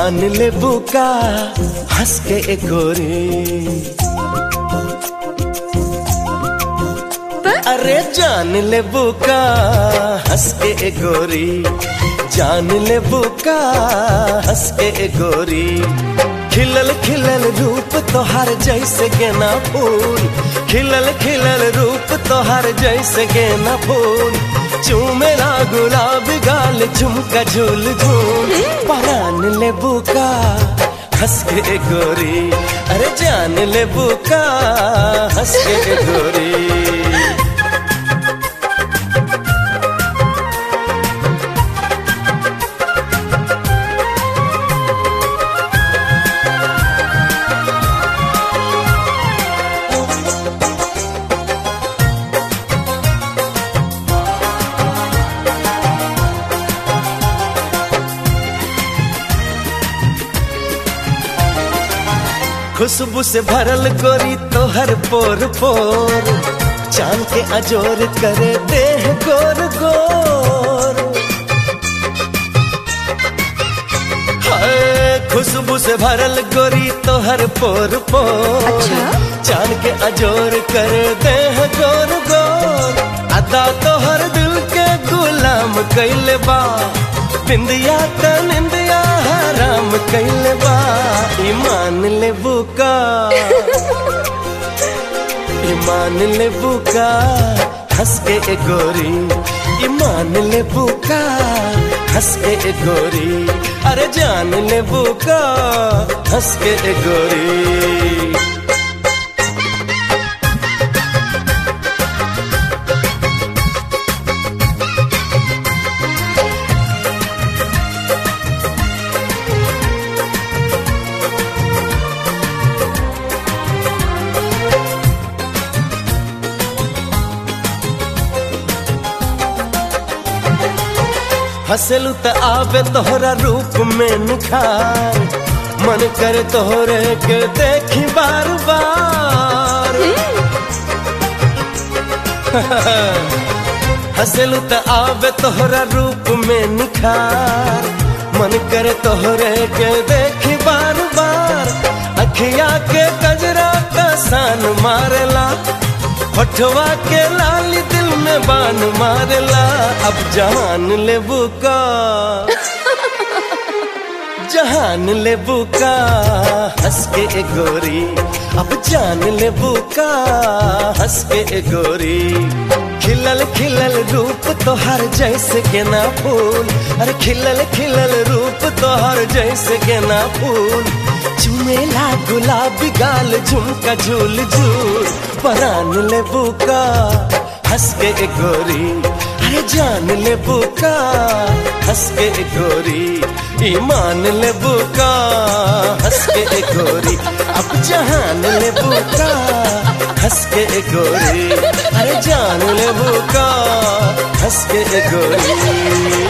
जान ले बुका हंस के एक गोरी अरे जान ले बुका हंस के एक गोरी जान ले बुका हंस के एक गोरी खिलल खिलल रूप तोहार जैसे गेना फूल खिलल खिलल रूप तोहार जैसे गेना फूल चूमेला गुलाब गाल झुमका झूल झूल परान ले बुका हंस के गोरी अरे जान ले बुका हंस के गोरी खुशबू से भरल गोरी तोहर पोर पोर चांद के अजोर करे देह गोर गोर हाय, खुशबू से भरल गोरी तोहर पोर पोर अच्छा? चांद के अजोर करे देह गोर गोर अदा तोहर दिल के गुलाम कैले बा बिंदिया त निंदिया हराम कैले बा ईमान ले बुका ईमान ले बुका हंस के ए गोरी ईमान ले बुका हंस के ए गोरी अरे जान ले बुका हंस के ए गोरी हंसलू त आवे तोहरा रूप में निखार मन कर तोहरे के देखी बार बार हंसलू त आवे तोहरा रूप में निखार मन कर तोहरे के देखी बार बार अखिया के कजरा का सान मारेला होठवा के लाली दिल में बान मारला अब जहान ले बुका जहान ले बुका हंस के ए गोरी अब जान ले बुका हंस के ए गोरी खिलल खिलल रूप तोहर जैसे गेना फूल अरे खिलल खिलल रूप तोहर जैसे गेना फूल चुमेला गुलाबी गाल झुमका झूल झूल परान ले बुका हंस के ए गोरी अरे जान ले बुका हंस के ए गोरी ईमान ले बुका हंस के ए गोरी अब जहान ले बुका हंस के ए गोरी अरे जान ले बुका हंस के ए गोरी